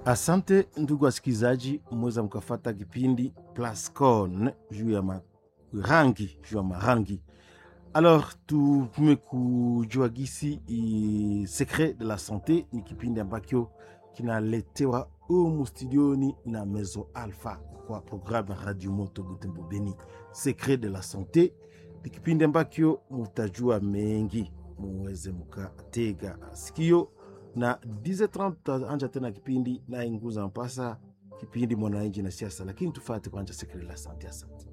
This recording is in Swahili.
Asante ndugu wasikilizaji, mweza mkafata kipindi Plascon juu ya marangi, juu ya marangi. Alors tumekujua gisi i secret de la sante ni kipindi ambacho kinaletewa umu studioni na Mezo Alpha kwa programu ya Radio Moto Butembo Beni. Secret de la sante ni kipindi ambacho mutajua mengi, muweze mukatega sikio na 10:30 anja tena kipindi naye nguza mpasa kipindi mwananchi na siasa, lakini tufate kwanza Secret de la sante. Asante.